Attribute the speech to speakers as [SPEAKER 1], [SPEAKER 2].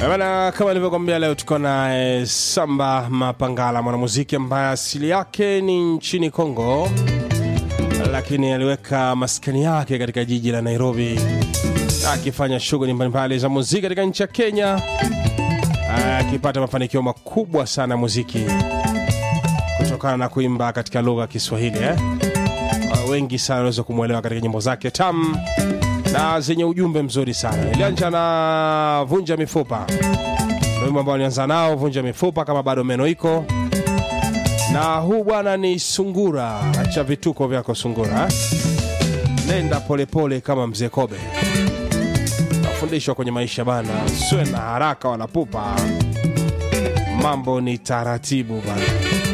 [SPEAKER 1] Bana, kama nilivyokwambia leo tuko na eh, Samba Mapangala, mwanamuziki ambaye asili yake ni nchini Kongo, lakini aliweka maskani yake katika jiji la Nairobi, akifanya shughuli mbalimbali za muziki katika nchi ya Kenya, akipata mafanikio makubwa sana ya muziki kutokana na kuimba katika lugha ya Kiswahili eh? Uh, wengi sana wanaweza kumwelewa katika nyimbo zake tamu na zenye ujumbe mzuri sana. Ilianza na vunja mifupa, ndio wimbo ambao alianza nao, vunja mifupa kama bado meno iko, na huu bwana ni sungura. Acha vituko vyako sungura, nenda polepole kama mzee Kobe. Nafundishwa kwenye maisha bana, siwe na haraka wala pupa, mambo ni taratibu bana.